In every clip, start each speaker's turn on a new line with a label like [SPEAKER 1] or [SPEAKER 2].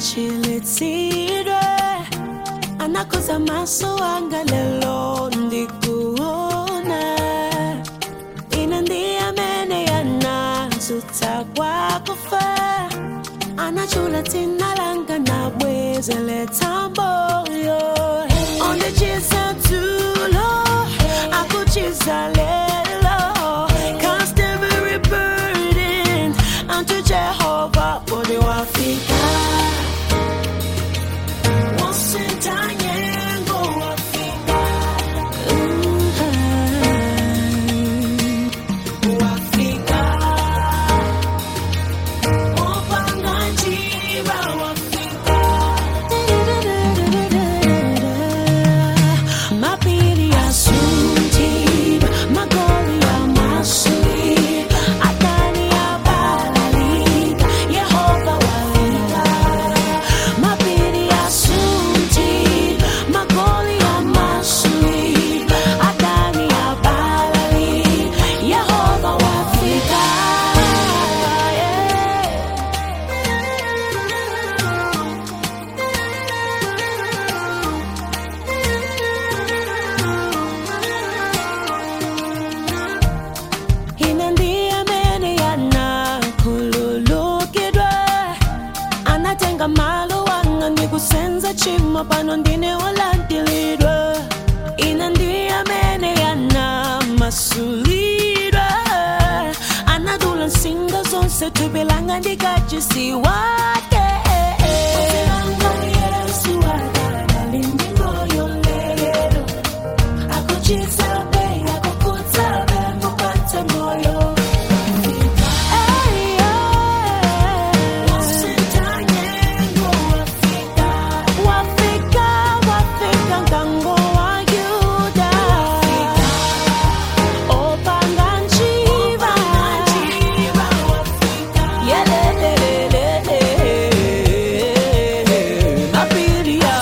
[SPEAKER 1] chilitsidwe anakoza maso anga lelo ndikuona ina ndiye amene yanazutsa kwakufa anachula dzina langa nabwezeletsa moyo ondichiza tulo akuchiza lelo cast every burden unto Jehovah bodi wafika wasentanyengo wafika wafika Mapiri ya sunti, magoli ya masuri, adani ya balalika, Yehova walika. Mapiri ya sunti, magoli ya masuri, adani ya balalika, Yehova wafika. Yeah. ina ndiye amene yanakhululukidwa anatenga malo wanga ndikusenza chimo pano ndine wolandilidwa ina ndiye amene yanamasulidwa anadula nsinga zonse thupi langa ndikachisi wake Yesu wakadali ndi moyo lero akuchizabe akukutsabe mupate moyo wafika wafika ngango wa yuda opanga njiva yelelelelele mapiria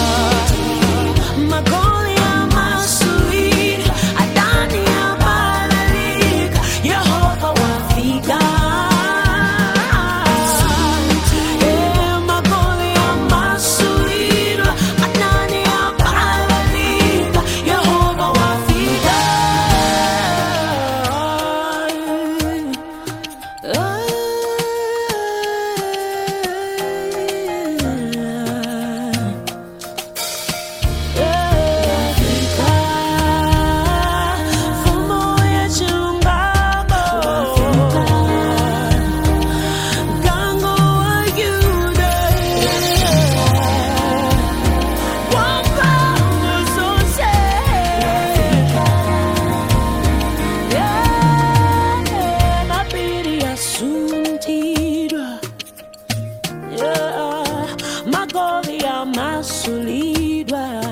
[SPEAKER 1] magoli ya masuir adani ya balalika yehova wafika Eh, magoli ya masuir adani ya balalika yehova wafika Ah. Magoli ya masulidwa